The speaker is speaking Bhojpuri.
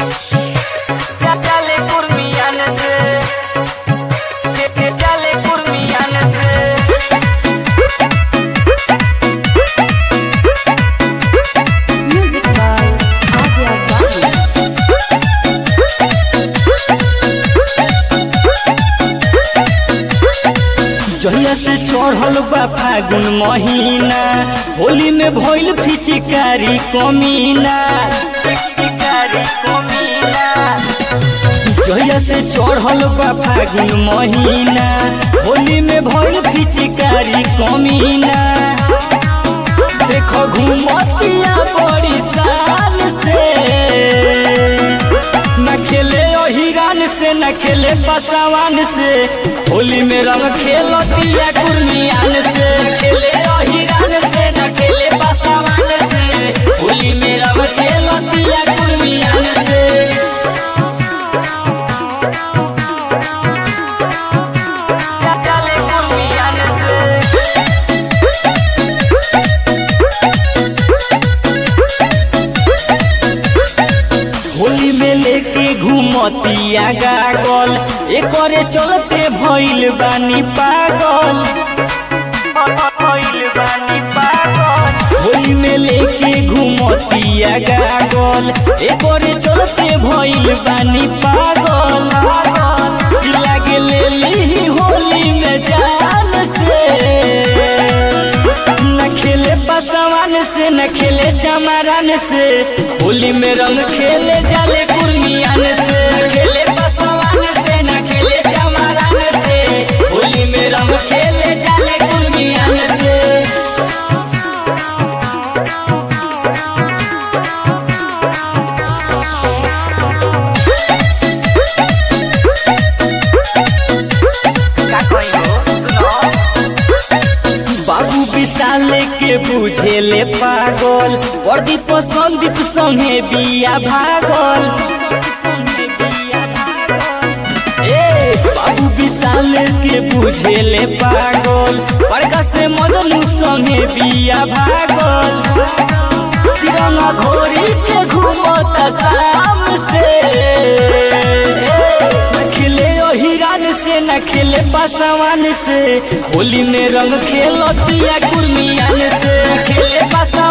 Dale kurmiyanızı Dale kurmiyanızı Music by Avia Babu. जहिया से चढ़ल बा फागुन महीना होली में भइल फिचिकारी कमीना फिचिकारी कमीना जहिया से चढ़ल बा फागुन महीना होली में भइल फिचिकारी कमीना देखो घूमतिया बड़ी शान से न खेले हिरान से न खेले पसावान से होली में रंग खेलतिया कुर्मियान से न खेले हिरान से न खेले पसावान से होली में रंग खेलतिया कुर्मियान से Dale kurmiyan से होली में लेके घूमतिया गागल एकरे चलते भइल बानी पागल भइल बानी पागल होली में लेके घूमतिया गागल एकरे चलते भइल बानी पागल लागे ले ली होली में जान से न खेले पसवान से न खेले चमारान से होली में रंग खेले जाले कुर्मियान से न खेले पसवान से न खेले चमारान से होली में रंग खेले जाले कुर्मियान से बाबू विशाल के बुझेले पागल प्रदीप संदीप संगे बिया भागल ए बाबू विशाल के बुझेले पागल बड़का से मजनू संगे बिया भागल तिरंगा घोड़ी के घूमता शाम से न खेले हिरान से न खेले पासवान से होली में रंग खेलतिया कुर्मियान से न खेले पासवान